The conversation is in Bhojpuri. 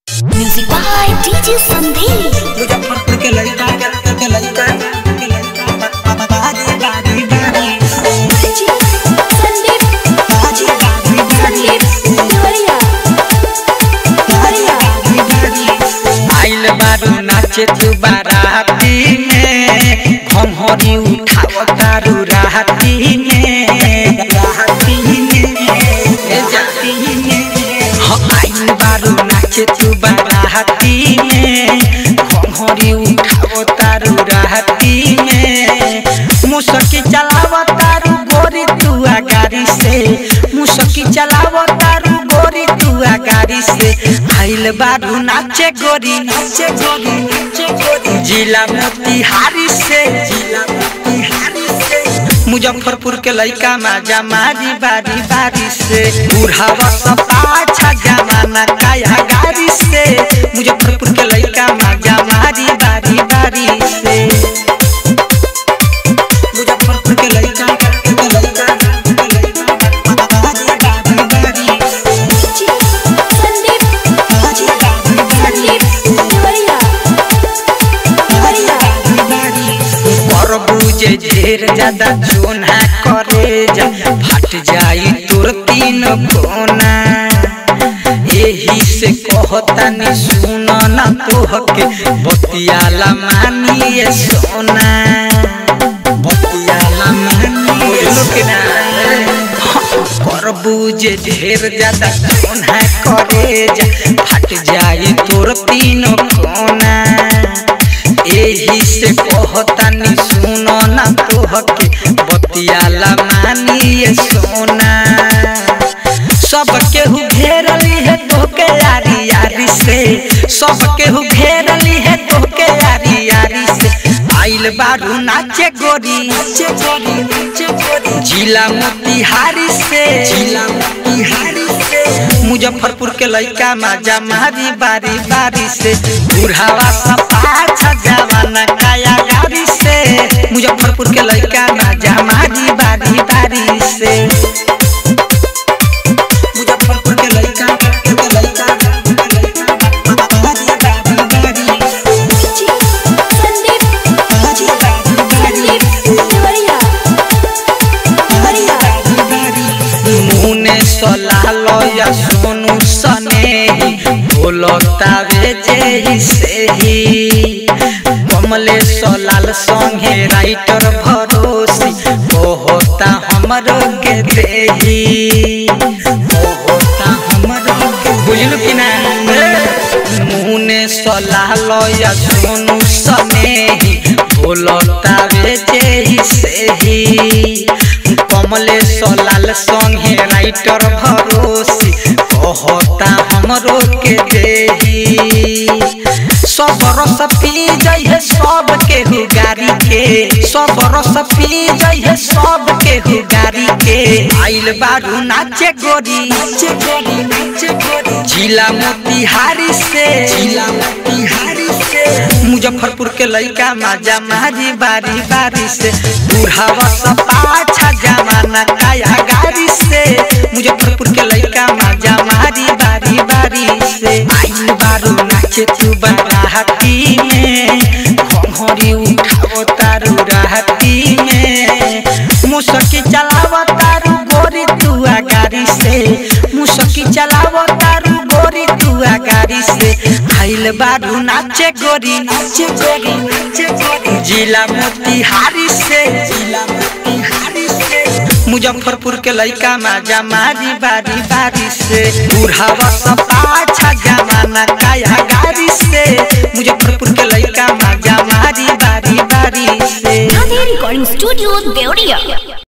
Music by DJ Sandeep. Muzaffarpur के लड़का के लड़का के लड़का बाजी बाजी बाजी Sandeep. बाजी बाजी Sandeep. Gloria. Gloria. आइल बारू नाचे तू बाराती में घमहरी उठाव दारू राहती में राहती में ए जाती में हाँ आइल बारू नाचे तू बाराती में घमहरी उठाव दारू राहती में मुसकी चलाव तारू गोरी तू गाड़ी से मुसकी चलाव तारू गोरी तू गाड़ी से आइल बारू नाचे गोरी नाचे गोरी नाचे गोरी जिला मोतिहारी से जिला मोतिहारी से मुजफ्फरपुर के लइका माजा मारी बारी बारी से बुढ़ावा सब पाछा जमाना काया गाड़ी से मुजफ्फरपुर के लइका माजा मारी बारी बारी से मुजफ्फरपुर के लइका के लइका बारी बारी बारी DJ Sandeep. बाजी बाजी बारी Sandeep. Gloria. बुझे ढेर ज्यादा चोना करे जा फट जाई तोर तीन कोना एही से कहता नि सुन ना तोहके बतियाला मानिए सोना बतियाला मानिए सोना कर बुझे ढेर ज्यादा कोना करे जा फट जाई तोर तीन कोना एही से कहतानी सुनो ना तोहके बतियाला मानिए सोना सब केहू घेरली है तोहके यारी यारी से सब केहू घेरली है तोहके यारी यारी से आइल बारू नाचे गोरी नाचे गोरी नाचे गोरी जिला मोतिहारी से जिला मोतिहारी से मुजफ्फरपुर के लइका माजा मारी बारी बारी से बुढ़ावा सब पाछा जवाना काया गाड़ी से मुजफ्फरपुर के लइका माजा मारी बारी बारी से मुजफ्फरपुर के लइका के लइका बारी बारी बारी DJ Sandeep. बाजी बाजी बारी Sandeep. Gloria. मुने सलालो या सोनू सने बोलतावे जे से ही कमले सलाल संगे राइटर भरोसी होता हमरो के देही होता हमरो के बुझलु कि ना मुने सलालो या सोनू सने बोलतावे जे से ही कमले सलाल संगे राइटर भरोसी कहता हमरो के देही सब रस पी जइहे सब के गाड़ी के सब रस पी जइहे सब के गाड़ी के आइल बारू नाचे गोरी नाचे गोरी नाचे गोरी जिला मोतिहारी से जिला मोतिहारी से मुजफ्फरपुर के लइका माजा मारी बारी बारी से बुढ़ावा सब पाछा जमाना काया गाड़ी से मुजफ्फरपुर के लइका माजा मारी बारी बारी से आइल बारू नाचे तू बराहती में घंघरी उठाओ तारू राहती में मुसकी चलाव तारू गोरी तू गाड़ी से मुसकी चलाव तारू गोरी तू गाड़ी से आइल बारू नाचे गोरी नाचे गोरी नाचे गोरी जिला मोतिहारी से जिला मोतिहारी से मुजफ्फरपुर के लइका माजा मारी बारी बारी से बुढ़ावा सब पाछा जमाना काया गाड़ी से